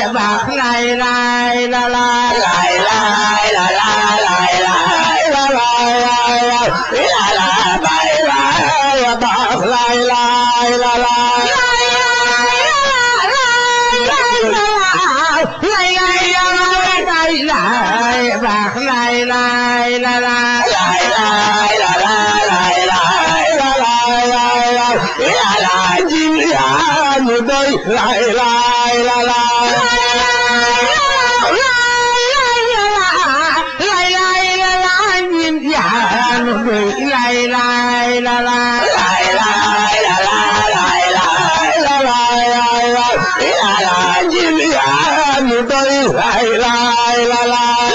baax lay lay la lay lay lay la la lay lay la lay la la bay lay baax lay lay la lay baax lay lay la lay lay lay la la lay lay la lay la la jim yaa ñu doy lay lay la lay lay lay la lay lay lay la la lay lay la lay la la jim yaa ñu doy lay lay la lay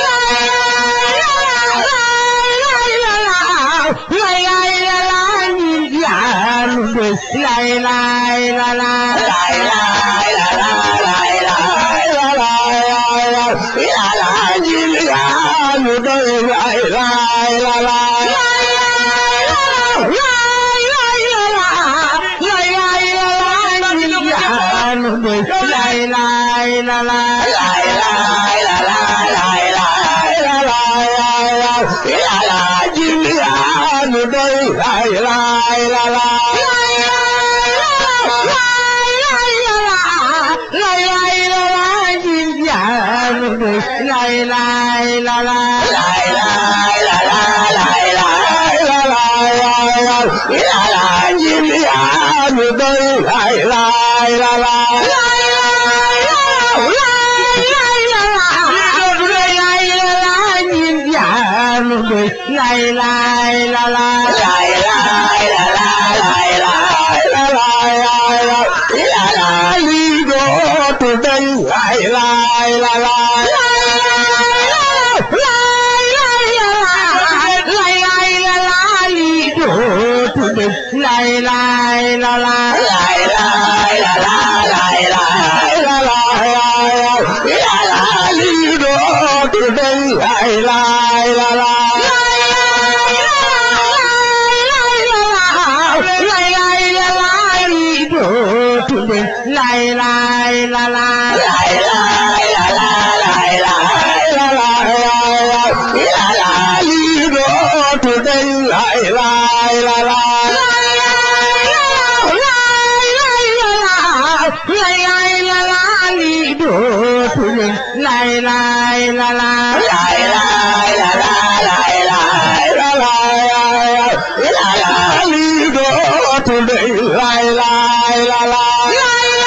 lay lay la lay lay lay la la lay lay la lay la la jim yaa ñu doy lay lay la lay lay lay la lay lay lay la la lay lay la lay la la jim yaa ñu doy lay lay la lay lay lay la lay lay lay la la lay lay la lay la la jim yaa ñu doy lay lay la lay lay lay la lay lay lay la la lay lay la lay la la li dootu dañ lay lay la lay lay lay la lay lay lay la la lay lay la lay la la li dootu dañ lay lay la lay lay lay la lay lay lay la la lay lay la lay la la li dootu dañ lay lay la lay lay lay la lay lay lay la la lay lay la lay la la li dootu dañ lay lay la lay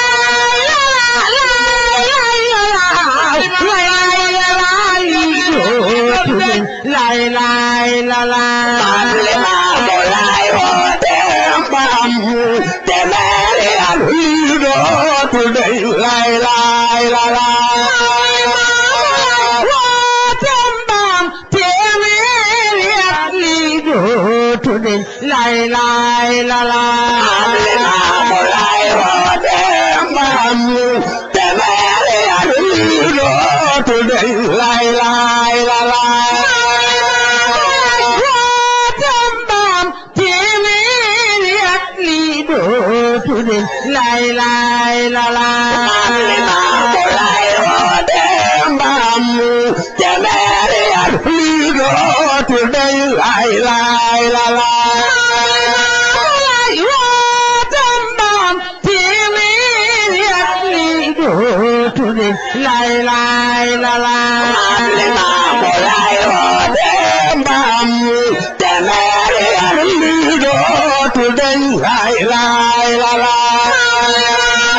lay lay la lay man li ma ko lay woote mbam te meeri am li dootu dañ lay lay la lay lay lay la man li lay ma ko lay woote mbam te meeri am li dootu dañ lay lay la lay lay lay la man li ma lay ko lay woote mbam te meeri am li dootu dañ lay lay la lay lay lay la man li ma ko lay lay woote mbam te meeri am li dootu dañ lay lay la lay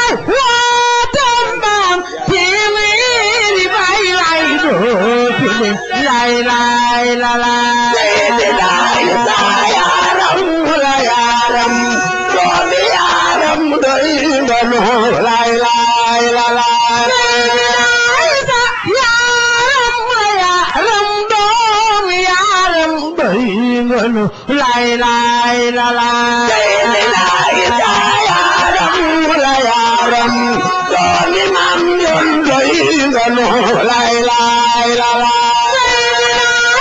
lay lay la Seydina Isa yaaram la yaaram doomi yaaram doy nga nu lay lay la lay lay lay la lay Seydina Isa yaaram la yaaram doomi mam yon doy nga nu lay lay la lay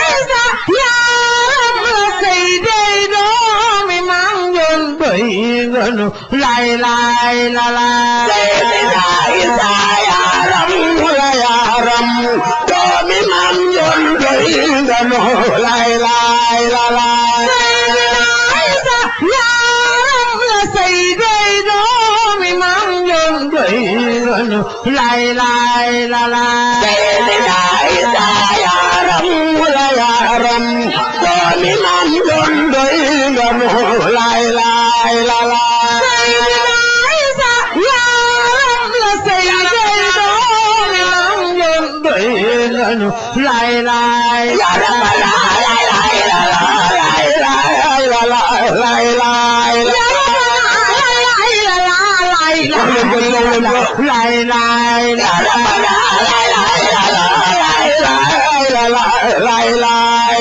lay lay la lay Seydina Isa yaaram lay lay la lay lay lay la la Sayyidina Isa yaram la yaram doomi maam yoon doy nga mu lay lay la lay lay lay ya rabbana lay lay la lay lay la lay lay lay lay ya rabbana lay lay la lay lay lay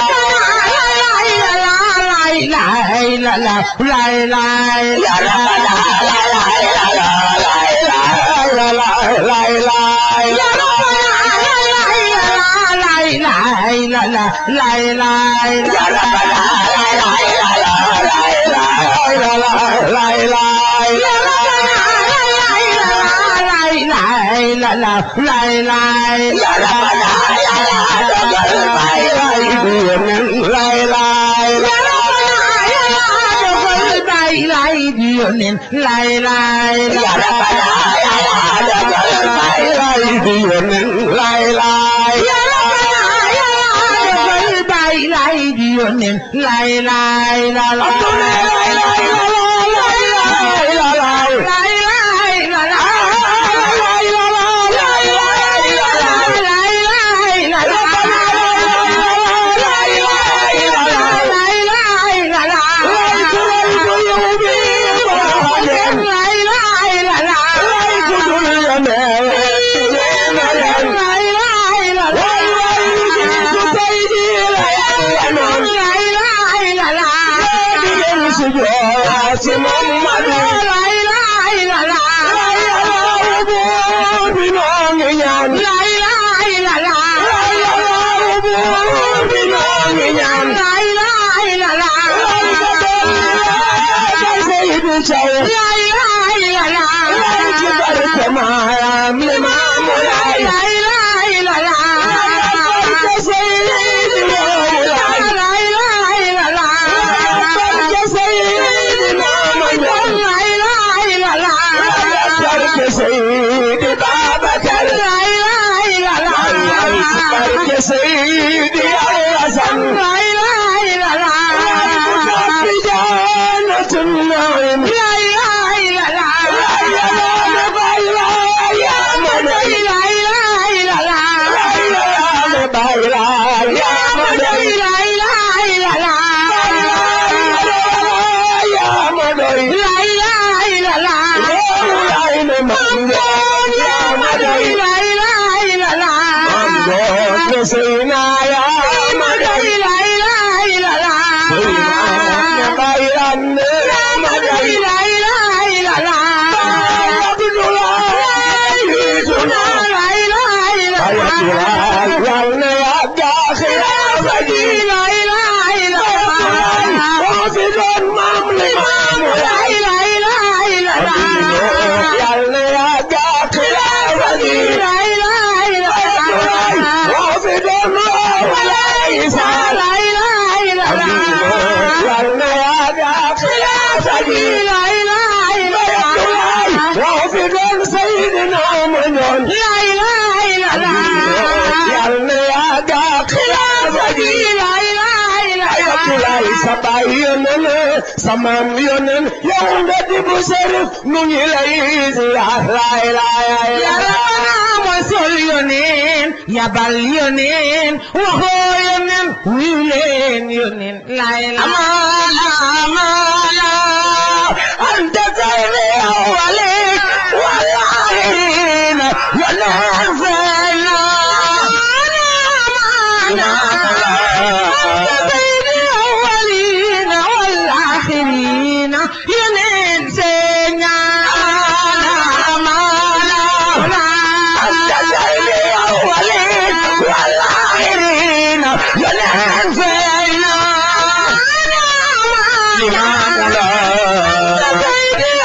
lay la la lay lay ya rabbana lay lay la lay lay lay lay la la lay lay ya rabbana lay lay la lay lay lay la la lay lay ya rabbana lay lay lay lay bay lay dionen lay lay ya rabbana lay lay lay lay bay lay dionen lay lay la la سيدي الحسن لا اله الا الله في جنة النعيم لا اله الا الله يا من لا اله الا الله يا من لا اله الا الله يا من لا اله الا الله يا من يا من لا اله الا الله سيدنا يا من لا اله الا الله سيدنا خير النعم لا اله الا الله عبد الله سيدنا لا اله الا الله ولنا يا داخل ابدي لا اله الا الله وافد المملك لا اله الا الله ولنا يا داخل ابدي لا اله الا الله وافد الله وليس لا اله الا الله ولنا يا داخل ابدي لا اله الا الله وافد سيدنا محمد لا اله الا الله ولنا يا داخل ابدي لا اله الا الله sabay yonen samam yonen yow nga di bu serif nu ngi lay ziar lay lay Yarabana mooy sol yonen yabal yonen waxoo yonen wuyu leen yonen lay lay amana amana anta sayri awwali wallahin yonen fayna والآخرين ينين سينا أنت سيدي أولين والآخرين ينين فينا لماذا لا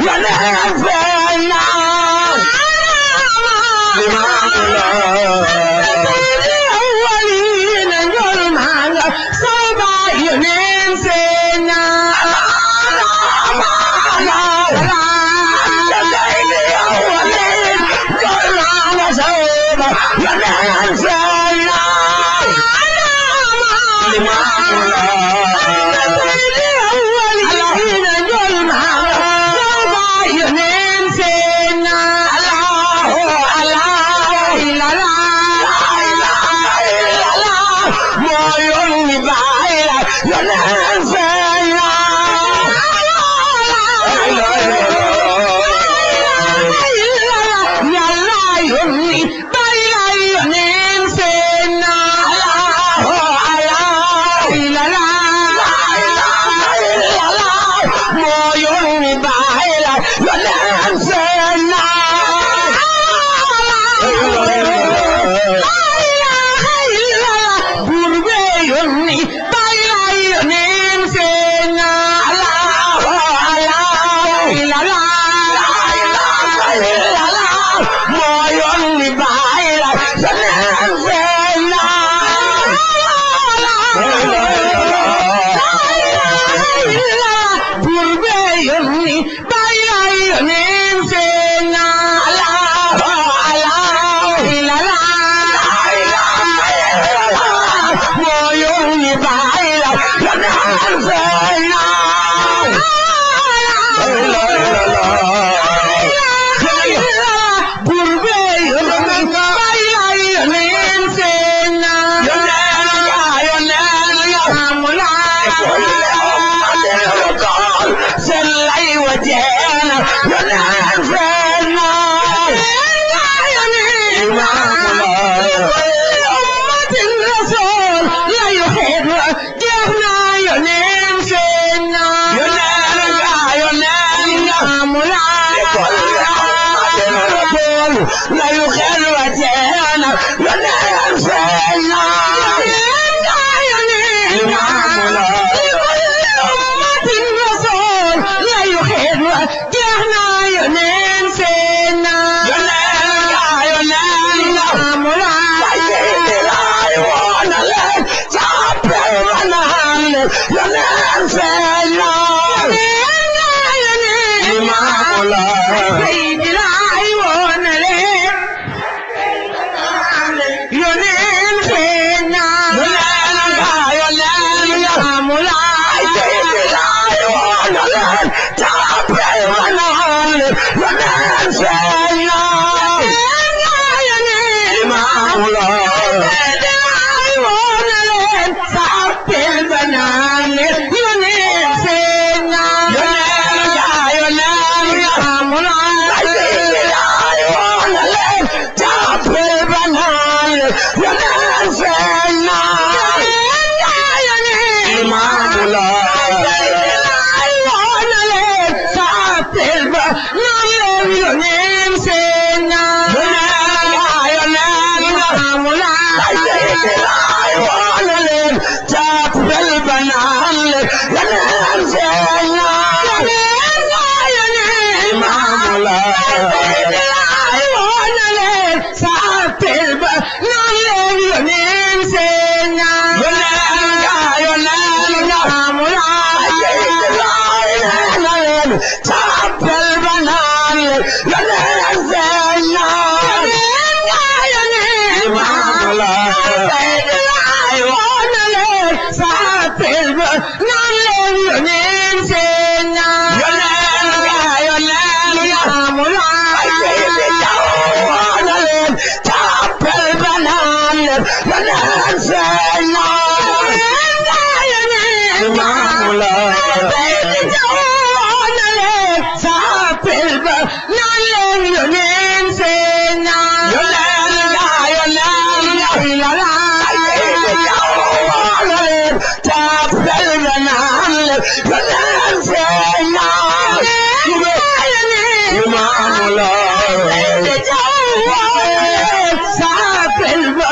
yoneen feeñ na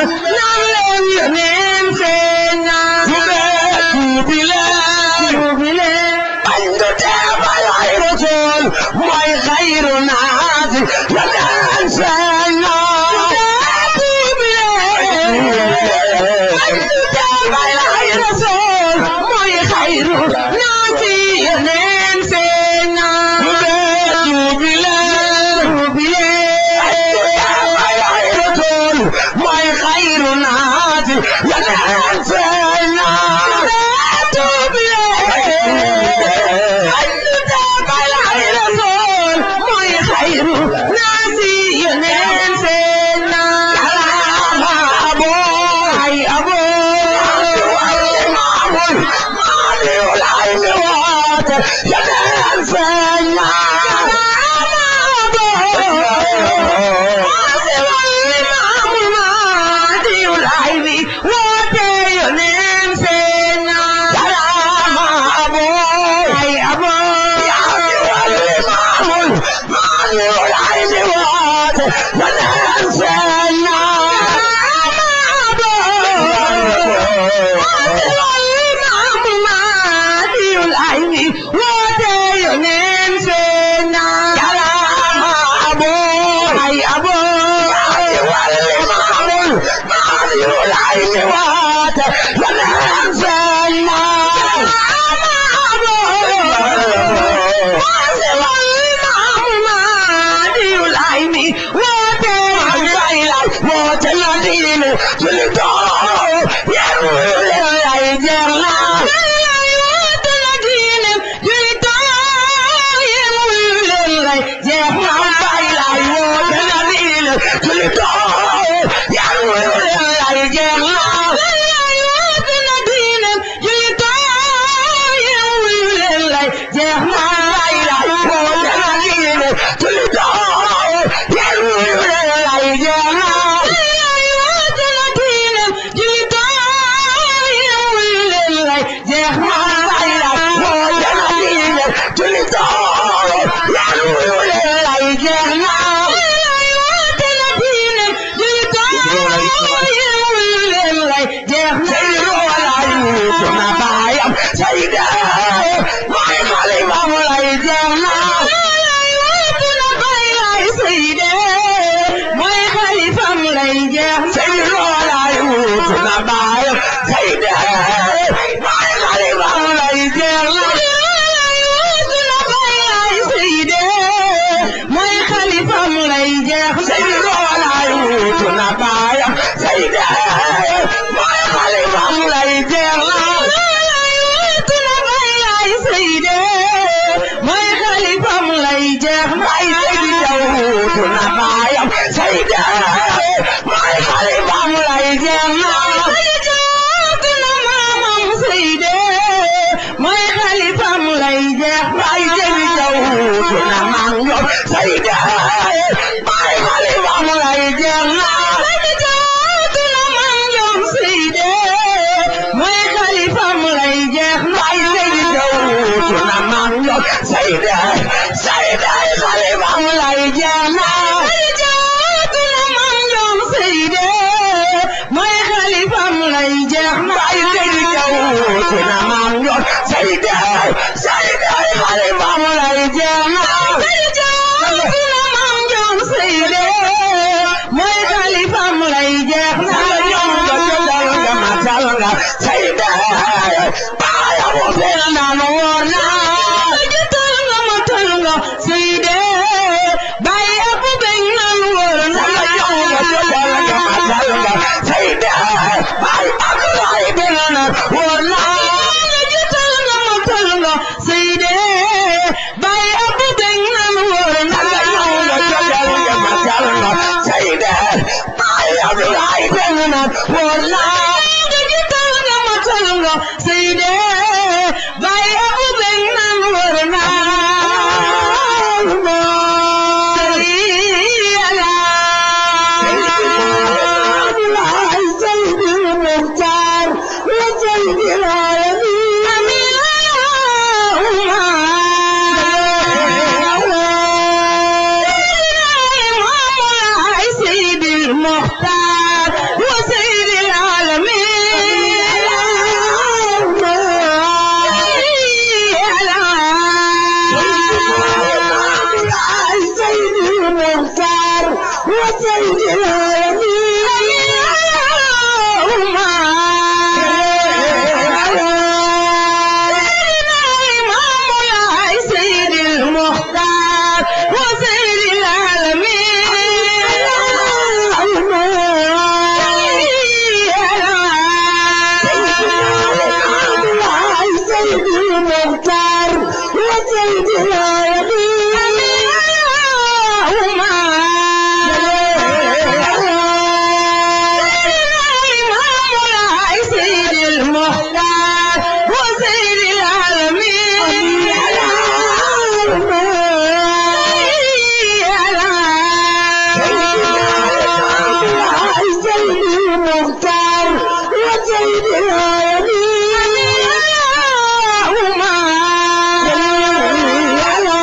Jubilee, yeneen feeñ na tuub leen ay ñu dabal ay rasool mooy xayru naasi yeneen feeñ na yàlla abo ay abo maamul maaliw lay mi woote yeneen feeñ na المختار وسيد العالمين سيدنا سيدي المختار وسيدنا يمين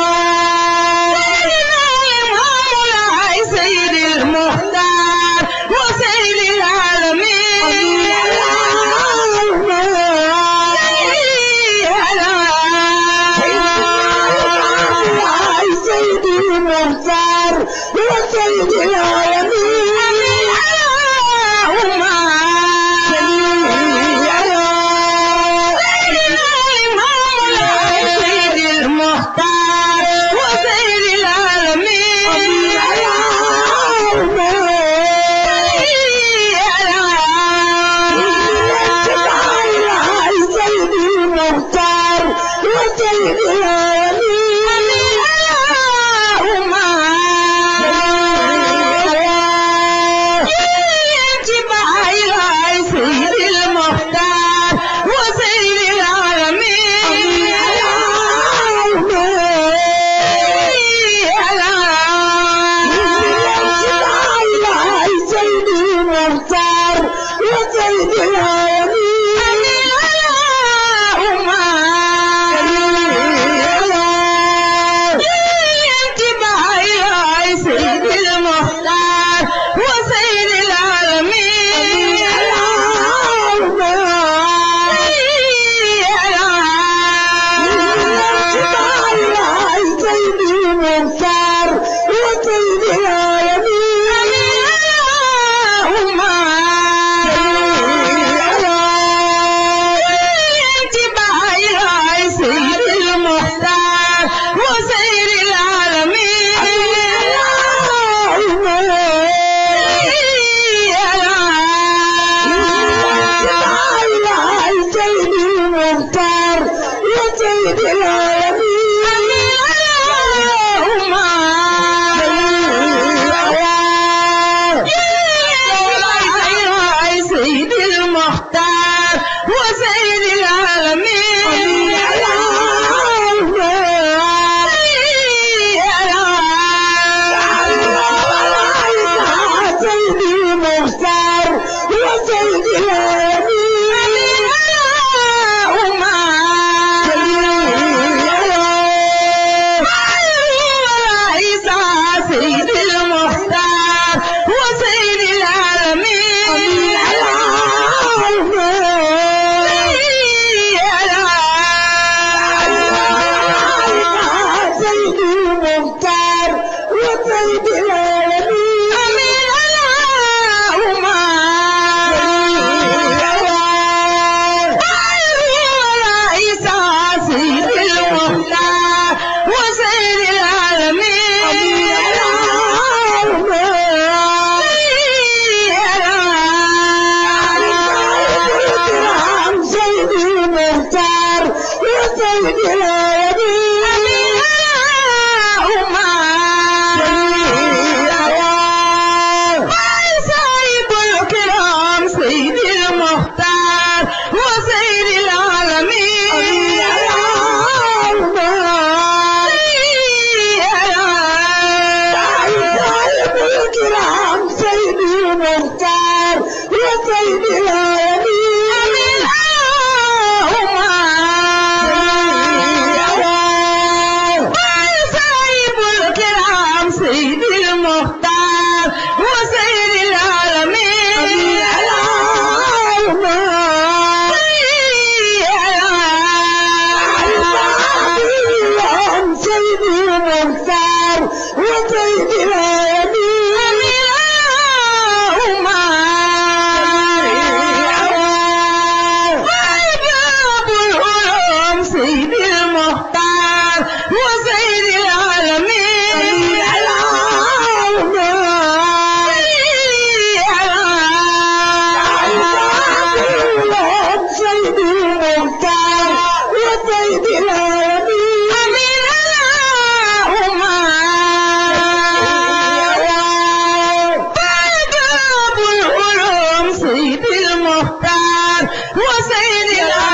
وسيد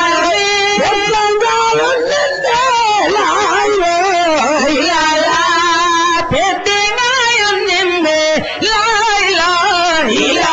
العالمين لا لا تدنا ينمي لا إله إلا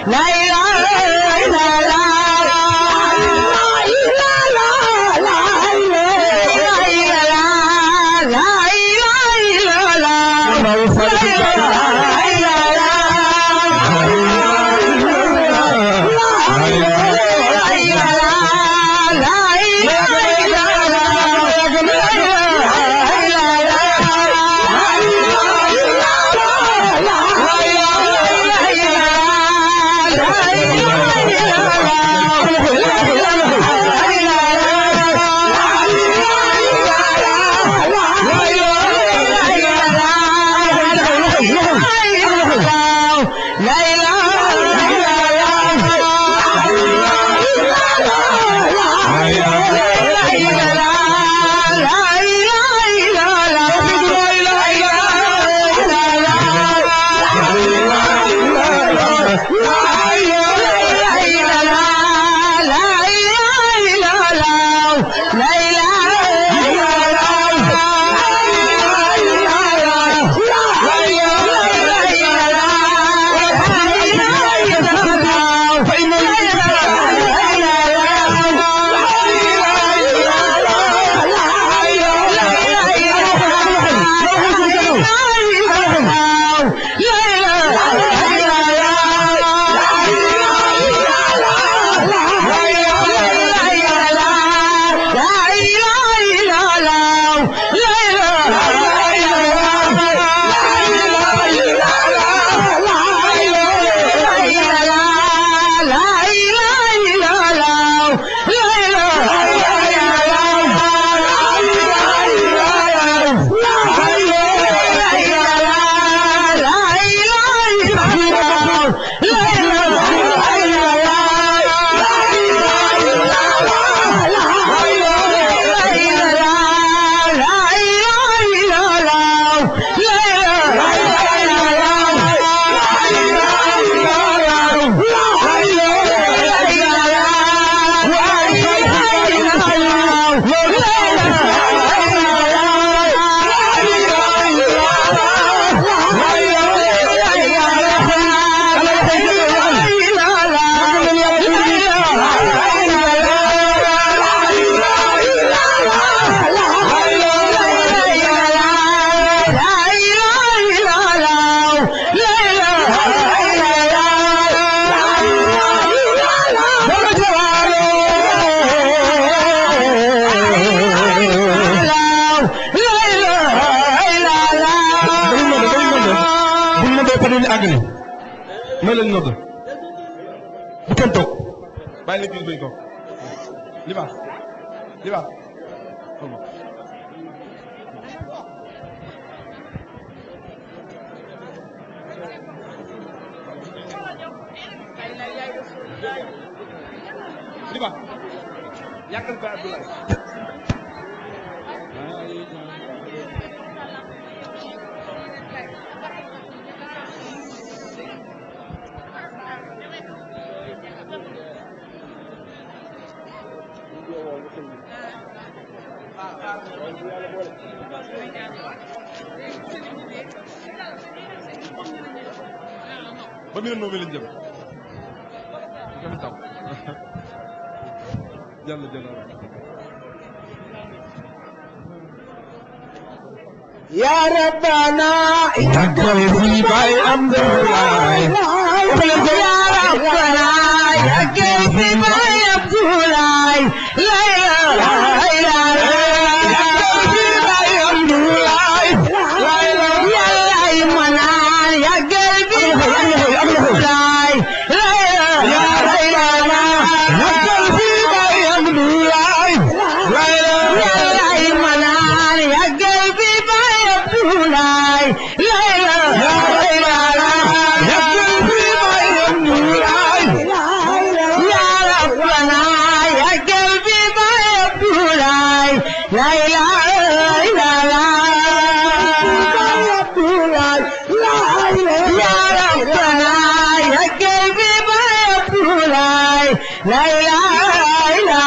la ilaha illallah àggali may leen nodd bu kenn toog bàyyi leen kii bañ toog libaas libaas libaas yàggal ba Abdoulaye ba mi ne noonu lañ jëm nga fi taw jàll jàll يا ربنا yàggal fi bay am doolaay يا ربنا يا كيف ما يبدولاي لا اله الا لا اله الا الله يا ربنا يا قلبي ما يبولاي لا اله الا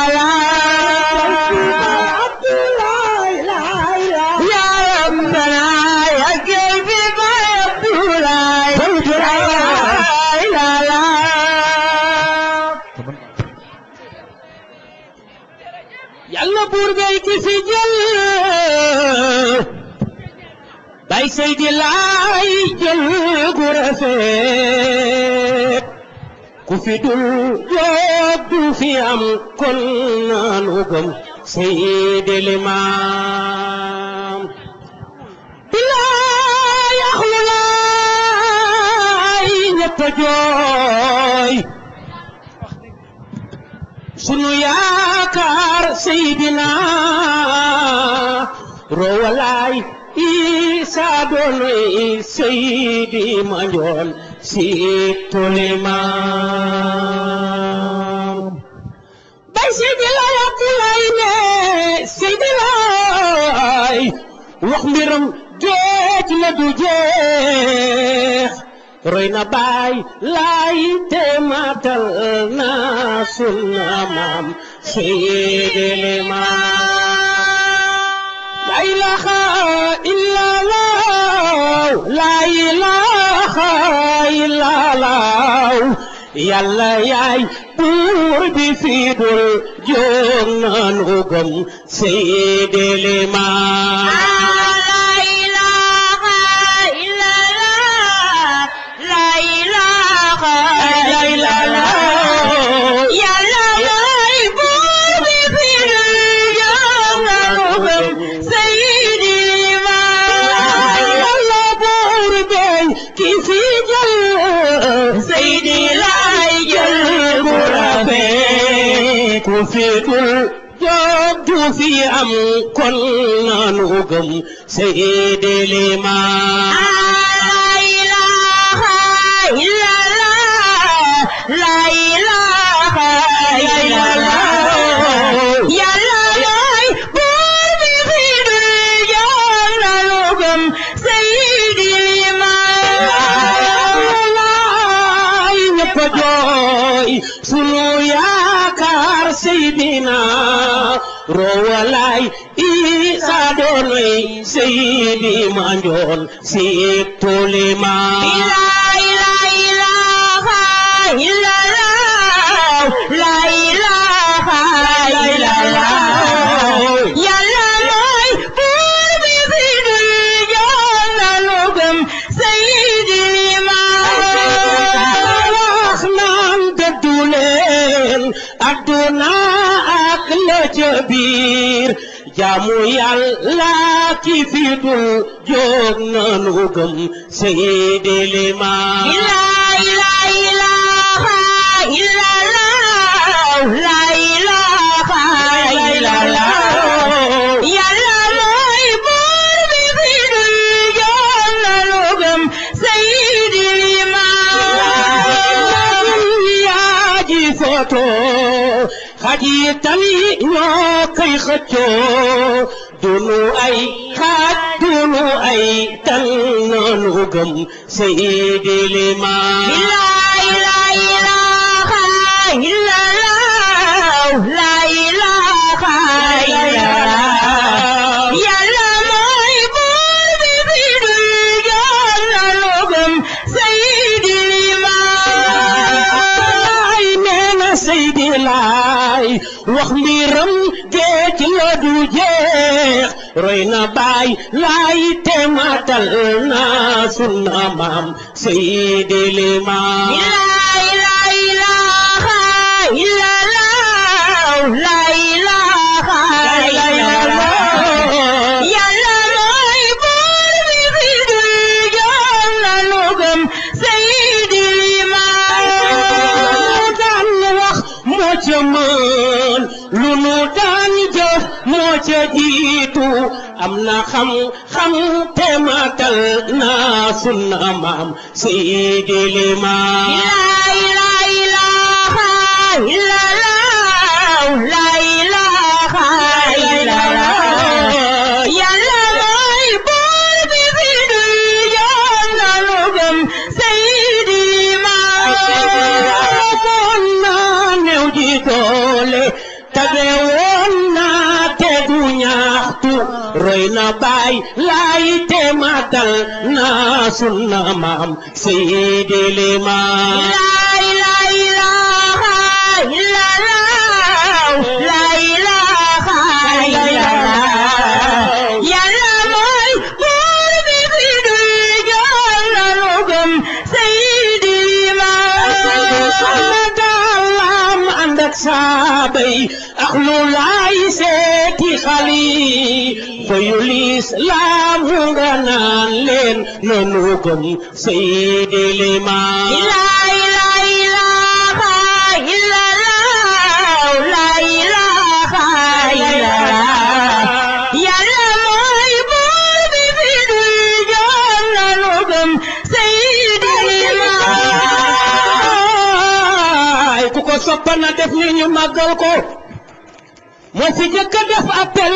الله يا ربنا يا قلبي ما يبولاي لا اله الا الله buur bay ki fi jël bay Seydi Laay jël gu rafet ku fi dul jóg du fi am kon naanu gëm Seydi Limaam bilaay axlu laay ñëpp a jooy sunu yaakaar Seydina roowalaay Isa doonoy Seydi Mandione si Limaam bay Seydi Laay Abdoulaye ne Seydi Laay wax mbiram géej la du jeex roy na baay laay te matal na sunna maam Seydi Limaam la ilaha illa allah la ilaha illa allah yàlla yaay buur bi fi dul jóg nanu gëm Seydi Limaam ku fi dul jóg du fi am kon nanu gëm Seydi Limaam la ilaha illallah la ilaha illallah yàlla mooy buur bi fi dul jóg nanu gëm Seydi Limaam ñëpp a jooy sunu yaakaar Seydina roowalaay Isa doonoy Seydi Mandione si Limaam la ilaha illallah la ilaha illallah yàlla mooy buur bi fi dul jóg nanu gëm Seydi Limaam wax naan dëddu leen adduna ak la ca biir jaamu yàlla ki fi dul jóg nanu gëm Seydi Limaam la ilaha illallah la ilaha illallah yàlla mooy buur bi fi dul jóg nanu gëm Seydi Limaam yaa ji foto xaji tali ñoo koy xëccoo dunu ay xaaj dunu ay tan nanu gëm Seydi Limaam la ilaha illallah la ilaha illallah yàlla mooy buur bi fi dul jóg nanu gëm Seydi Limaam ay neena Seydi Laay wax mbiram géej la du jeex roy na baay laay te matal na sunna maam Seydi Limaam la ilaha illallah la ilaha illallah yàlla mooy buur bi fi dul jóg nanu gëm Seydi Limaam daan wax moo ca mën lu nu daan jëf moo ca jiitu am na xam xam te matal na sunna maam Seydi Limaam la ilaha illallah la ilaha illallah yàlla mooy buur bi fi dul jóg nanu gëm Seydi Limaam woon naa néew ji doole tabe woon naa te du ñaxtu roy na baay laay te matal na sunna maam Seydi Limaam la ilaha illallah la ilaha saabay ak lu laay seeti xali fayu lislaamu nga naan leen nanu gëm Seydi Limaam La ilaha illallah, la ilaha illallah. Yàlla mooy buur bi fi dul joom nanu gëm Seydi ay ku ko soppa na def ni ñu màggal ko moo fi jëkk a def appel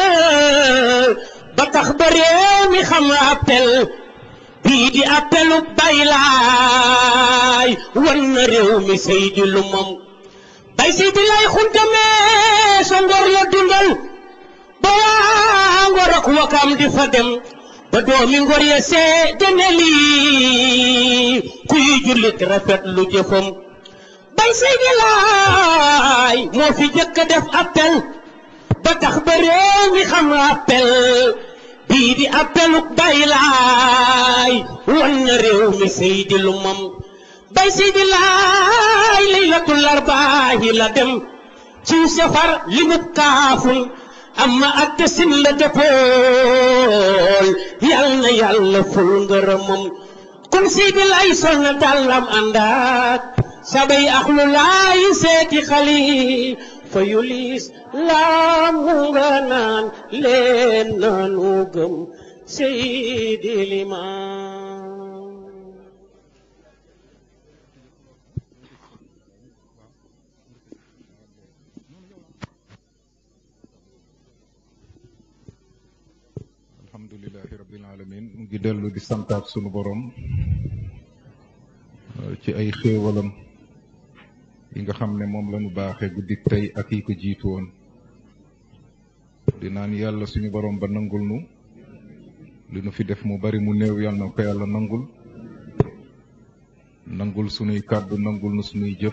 ba tax ba réew mi xam appel bii di appelu bay laay wan na réew mi Seydi lu moom bay Seydi lay xuntamee sa ngor la dundal ba waa ngor ak wakam di fa dem ba doomi ngor ya seede ne lii kuy jullit rafet lu jëfam bay Seydi Laay moo fi jëkk a def appel ba tax ba réew mi xam appel bii di appelu bay laay wan na réew mi Seydi lu moom bay Seydi Laay laylatul arbaahi la dem ci safar li mu kaaful amma ak tasin la dëppool yal na yàlla ful ngërëmam kon Seydi Laay sol na dàllam àndaat sabay axlu laay seeti xali fa yulis laamu nga naan leen nanu gëm Seydi Limaam alhamdulilahi rabbil alamin mu ngi dellu di santaat sunu borom ci ay xéewalam yi nga xam ne moom lañu baaxee guddik tey ak yi ko jiitu woon di naan yàlla suñu borom ba nangul nu li nu fi def mu bari mu néew yàlla na ko yàlla nangul nangul sunuy kàddu nangul nu sunuy jëf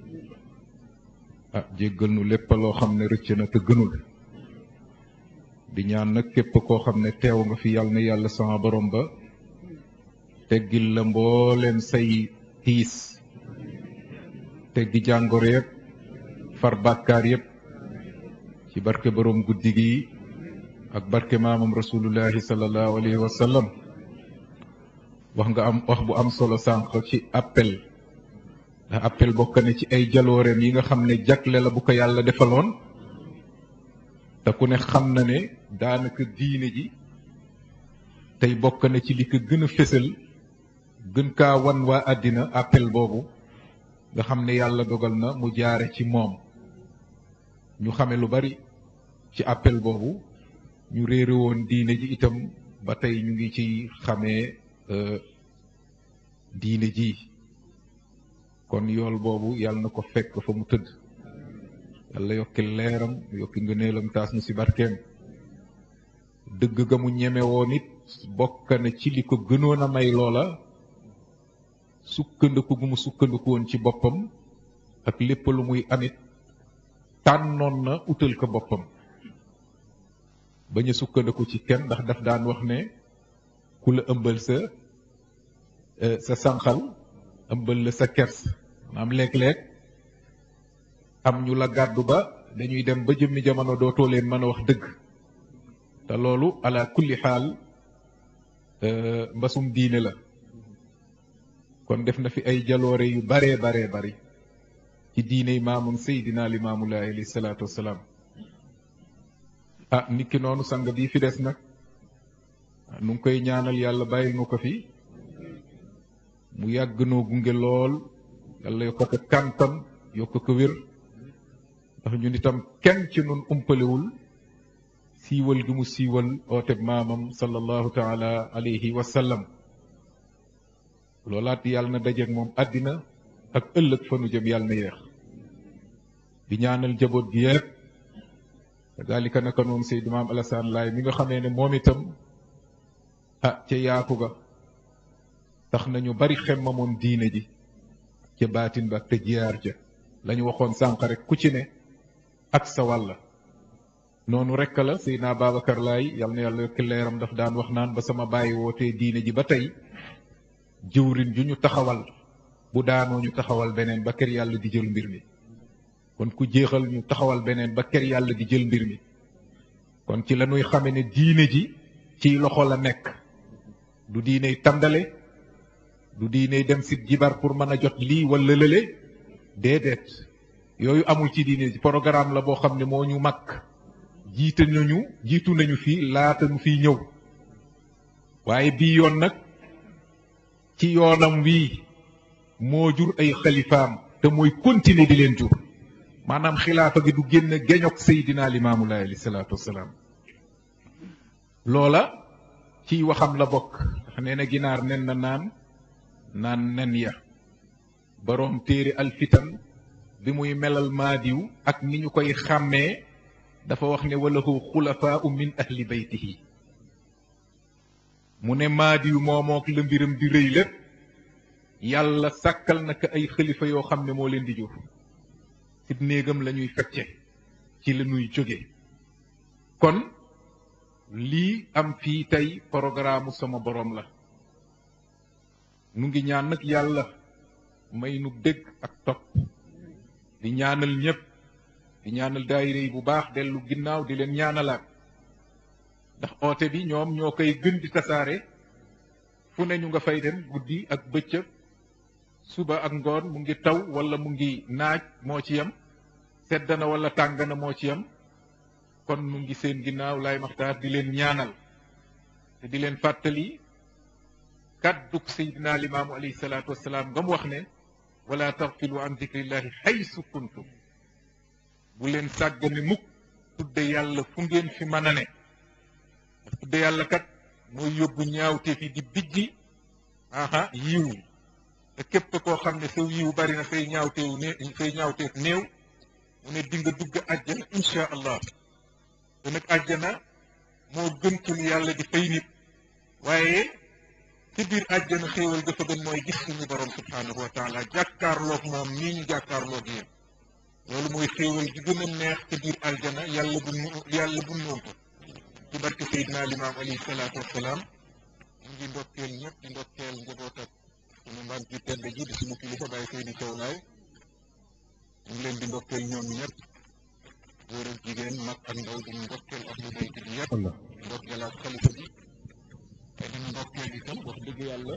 ah jéggal nu lépp loo xam ne rëcc na te gënul di ñaan nag képp koo xam ne teew nga fi yàlla na yàlla sama borom ba teggil la mbooleem say tiis teggi jàngoro yëpp far bàkkaar yëpp ci barke borom guddi gi ak barke maamam rasulullahi sallallahu alayhi wa sallam wax nga am wax bu am solo sànq ci appel ndax appel bokk na ci ay jalooreem yi nga xam ne jagle la bu ko yàlla defaloon te ku ne xam na ne daanaka diine ji tey bokk na ci li ko gën a fésal gën kaa wan waa àddina appel boobu nga xam ne yàlla dogal na mu jaare ci moom ñu xame lu bari ci appel boobu ñu réere woon diine ji itam ba tey ñu ngi ci xamee diine ji kon yool boobu yàlla na ko fekk fa mu tëdd yàlla yokki leeram yokki ngëneelam taas nu ci barkeem dëgg ga mu ñeme woon it bokk na ci li ko gënoon a may loola sukkandiku gu mu sukkandiku woon ci boppam ak lépp lu muy amit tànnoon na utal ko boppam bañ a sukkandiku ci kenn ndax daf daan wax ne ku la ëmbal sa sa sànqal ëmbal la sa kers maanaam léeg-léeg am ñu la gàddu ba dañuy dem ba jëmmi jamono dootoo leen mën a wax dëgg te loolu ala kulli xaal mbasum diine la kon def na fi ay jaloore yu baree baree bari ci diiney maamum Seydina Limaamulaay alayhi salaatu wassalaam ah nit ki noonu sang bii fi des nag nu ngi koy ñaanal yàlla bàyyil nu ko fi mu yàgg noo gunge lool yàlla yokk ko kàntam yokk ko wér ndax ñun itam kenn ci nun umpalewul siiwal gi mu siiwal ooteb maamam sallallahu taala alayhi wa sallam loolaat yàlla na dajeeg moom àddina ak ëllëg fa nu jëm yàlla na yeex di ñaanal jaboot gi yépp kadalika naka noonu Seydou Maam Alassane Laay mi nga xamee ne moom itam ah ca yaatu ga tax nañu bari xemmamoon diine ji ca baatin ba ak te jiyaar ja lañu waxoon sànq rek ku ci ne ak sa wàlla noonu rekk la Seydina Babacar Laay yal na yàlla yokki leeram daf daan wax naan ba sama bàyyi wootee diine ji ba tey jëwrin ju ñu taxawal bu daanoo ñu taxawal beneen ba kër yàlla di jël mbir mi kon ku jeexal ñu taxawal beneen ba ker yàlla di jël mbir mi kon ci la ñuy xame ne diine ji ci loxo la nekk du diiney tàndale du diiney dem si jibar pour mën a jot lii wala lële déedéet yooyu amul ci diine ji programme la boo xam ne moo ñu mag jiite nañu jiitu nañu fii laata ñu fiy ñëw waaye bii yoon nag ci yoonam wii moo jur ay xalifaam te mooy continuer di leen jur maanaam xilaafa gi du génn geñok Seydina Limaamu Laay alayhi salaatu wasalaam loola ciy waxam la bokk ndax nee na ginaar nen na naan naan nen ya boroom téere alfitan bi muy melal maadiw ak ni ñu koy xàmmee dafa wax ne walahu xulafaau min ahli baytihi mu ne maadiw moomook la mbiram di rëy lépp yàlla sàkkal na ko ay xalifa yoo xam ne moo leen di jur ci néegam la ñuy fecce ci la ñuy jóge kon lii am fii tey programme sama borom la nu ngi ñaan nag yàlla may nu dégg ak topp di ñaanal ñëpp di ñaanal daayira yi bu baax dellu ginnaaw di leen ñaanalaat ndax oote bi ñoom ñoo koy gën di tasaare fu ne ñu nga fay dem guddi ak bëccëg suba ak ngoon mu ngi taw wala mu ngi naaj moo ci yem sedd na wala tàng na moo ci yem kon mu ngi seen ginnaaw laay maxtaar di leen ñaanal te di leen fàttali kàdduk Seydina Limaamu alayhi salaatu wasalaam nga mu wax ne wala taxfilu an dikrillahi xaysu kuntum bu leen sàggane mukk tudde yàlla fu ngeen fi mën a ne ndax tudde yàlla kat mooy yóbbu ñaawteef yi di bijji aha yiw te képp koo xam ne saw yiw bari na say ñaawteew ne say ñaawteef néew mu ne di nga dugg àjjana insha allah te nag àjjana moo gën ci lu yàlla di fay nit waaye ci biir àjjana xéewal ga fa gën mooy gis suñu borom subhaanahu wa taala jàkkaarloog moom nii ñu jàkkaarloog yéen loolu mooy xéewal gi gën a neex ci biir àjjana yàlla bu nu yàlla bu noon ko ci barke Seydina Limaam alayhi salaatu wassalaam ñu ngi ndokkeel ñëpp di ndokkeel njaboot ak suñu mbaam ji tedd ji di suñu kilifa bàyyi Seydi Thiaw Laay ñu ngi leen di ndokkeel ñoom ñëpp góor ak jigéen mag ak ndaw di ndokkeel ak lu bayt bi yëpp ndokkeel ak xalifa bi te di ndokkeel itam wax dëgg yàlla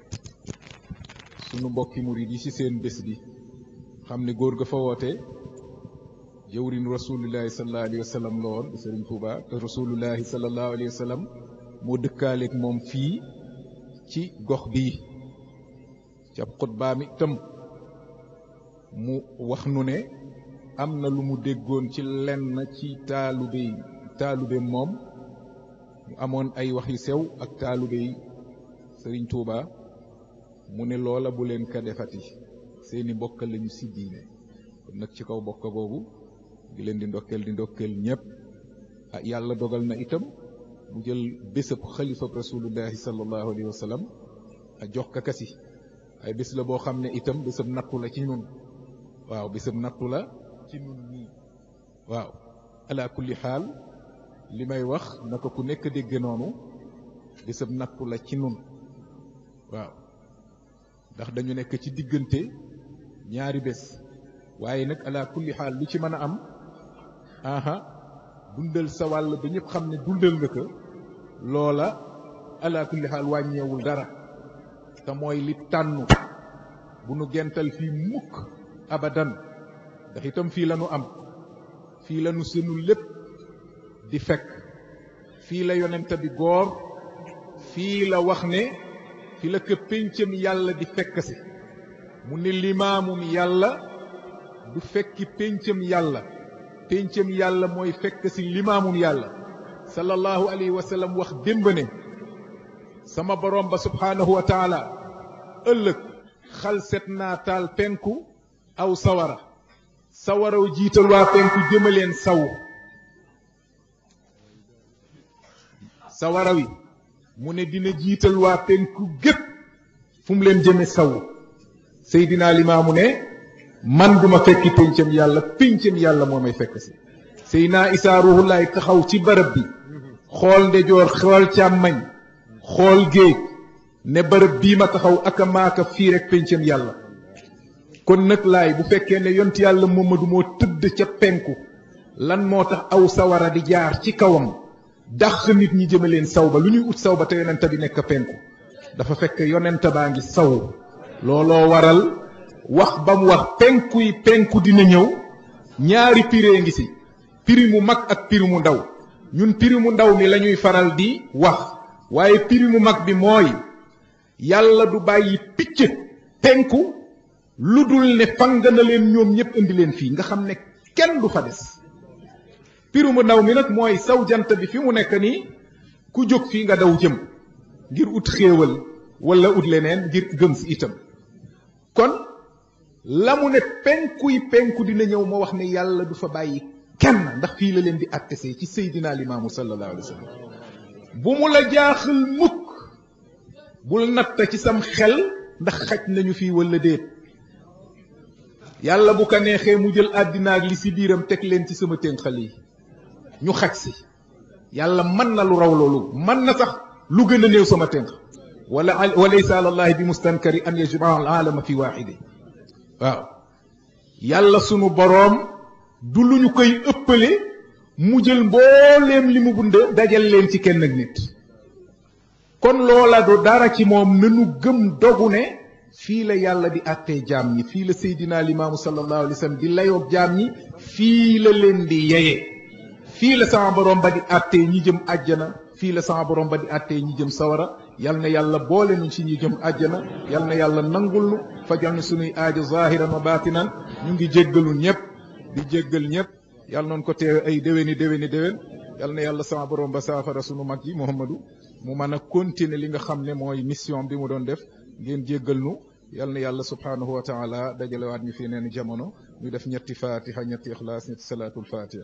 sunu mbokki murid yi ci seen bés bi xam ne góor ga fa woote jëwrin rasulullahi sallallahu alayhi wa sallam la woon di sëriñ Tuuba te rasulullahi sallallahu alayhi wa sallam moo dëkkaaleeg moom fii ci gox bii ci ab xutbaam itam mu wax nu ne am na lu mu déggoon ci lenn ci taalube taalube moom mu amoon ay wax yu sew ak taalube yi sëriñ Tuuba mu ne loola bu leen ka defati seeni mbokk lañu si diine kon nag ci kaw bokk boobu di leen di ndokkeel di ndokkeel ñëpp ah yàlla dogal na itam mu jël bésab xalifab rasulullahi sallallahu alayhi wa sallam a jox ka kasi ay bés la boo xam ne itam bésab nattu la ci ñun waaw bésab nattu la ci ñun ñii waaw ala kulli xaal li may wax naka ku nekk dégge noonu bésab nattu la ci ñun waaw ndax dañu nekk ci diggante ñaari bés waaye nag ala kulli xaal lu ci mën a am aha dundal sa wàll ba ñëpp xam ne dundal nga ko loola ala kulli xaal wàññeewul dara te mooy li tànnu bu nu gental fii mukk abadan ndax itam fii la nu am fii la nu senu lépp di fekk fii la yonent bi góor fii la wax ne fi la ko péncam yàlla di fekk si mu ne limaamum yàlla du fekki péncam yàlla péncam yàlla mooy fekk si limaamum yàlla sallallahu alayhi wa sallam wax démb ne sama borom ba subhaanahu wa taala ëllëg xal set naa taal penku aw sawara sawaraw jiital waa penku jëmaleen saw sawara wi mu ne dina jiital waa penku gépp fu mu leen jëme saw Seydina Limaamu ne man duma fekki péncam yàlla péncam yàlla moo may fekk si Seydina Isaa Ruuhullaay taxaw ci barab bi xool ndejoor xool càmmañ xool géej ne barab bii ma taxaw aka maaka fii rek péncam yàlla kon nag laay bu fekkee ne yont yàlla Muhammadu moo tëdd ca penku lan moo tax aw sawara di jaar ci kawam dàq nit ñi jëme leen saw ba lu ñuy ut saw ba te yonent bi nekk penku dafa fekk yonent baa ngi saw looloo waral wax ba mu wax penku yi penku dina ñëw ñaari piree ngi si piri mu mag ak piri mu ndaw ñun piri mu ndaw mi la ñuy faral di wax waaye piri mu mag bi mooy yàlla du bàyyi picc penku lu dul ne fang na leen ñoom ñëpp indi leen fii nga xam ne kenn du fa des piri mu ndaw mi nag mooy saw jant bi fi mu nekk nii ku jóg fii nga daw jëm ngir ut xéewal wala ut leneen ngir gëm si itam kon la mu ne penkuy penku dina ñëw ma wax ne yàlla du fa bàyyi kenn ndax fii la leen di attesee ci seydina limaamu sallallahu alayhi wa sallam bu mu la jaaxal mukk bul natta ci sam xel ndax xaj nañu fii wala déet yàlla bu ko neexee mu jël àddina ak li si biiram teg leen ci sama ténqal yi ñu xaj si yàlla mën na lu raw loolu mën na sax lu gën a néew sama tënk wala wa laysa ala allahi bi mustankari an yajmaa al alama fi waaxide waaw yàlla sunu boroom du lu ñu koy ëppale mu jël mbooleem li mu bund dajal leen ci kenn ak nit kon loola du dara ci moom nanu gëm dogu ne fii la yàlla di àttee jaam ñi fii la seydina limaamu sallallahu alayhi wa sallam di layoob jaam ñi fii la leen di yeye fii la sama borom ba di àttee ñi jëm àjjana fii la sama borom ba di àttee ñi jëm sawara yal na yàlla boole ñu ci ñi jëm àjjana yal na yàlla nangul nu fajal na sunuy aajo zahiran wa batinan ñu ngi jéggalu ñëpp di jéggal ñëpp yal noonu ko teewe ay déwéni déwéni déwén yal na yàlla sama borom ba saafara sunu mag yi Muhammadu mu mën a continuer li nga xam ne mooy mission bi mu doon def ngeen jéggal nu yal na yàlla subhanahu wa taala dajalewaat ñu fi neen jamono ñu def ñetti fatiha ñetti ixlaas ñetti salaatul fatiha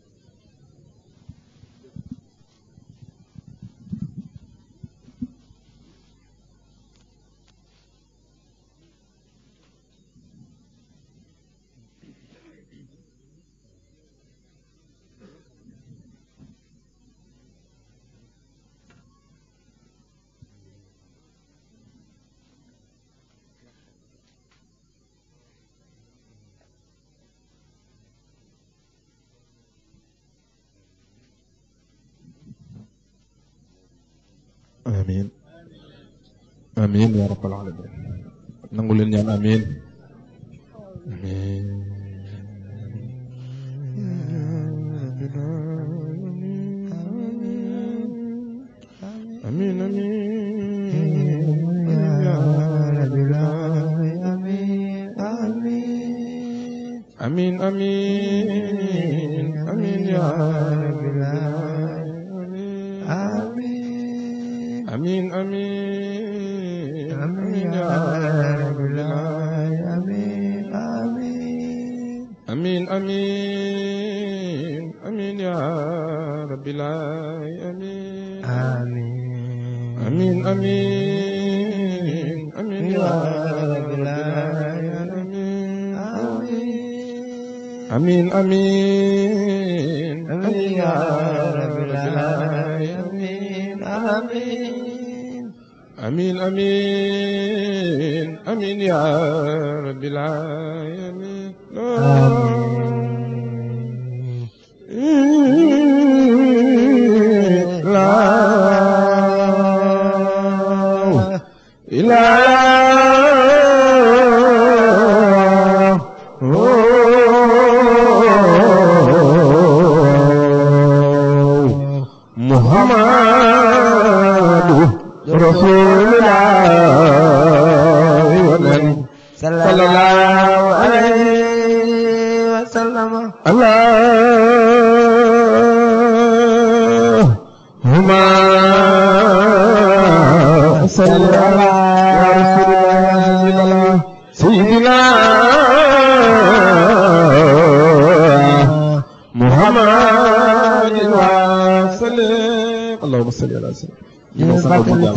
amin amin ya rabbal alamin nangu leen ñaan amin amin amin amin ya rabbil alamin amin amin amin ya rabbil alamin amin amin amin ya rabbil alamin amin amin amin ya rabbil alamin amin amin amin ya rabbil alamin amin amin amin ya rabbil alamin amin amin amin ya rabbil alamin la ilaha muhammadu rasulullah wanen sallallahu alaihi wasallam allahumma salli ala rasulillah sayyidina muhammadin wa sallim اللهم صل على سيدنا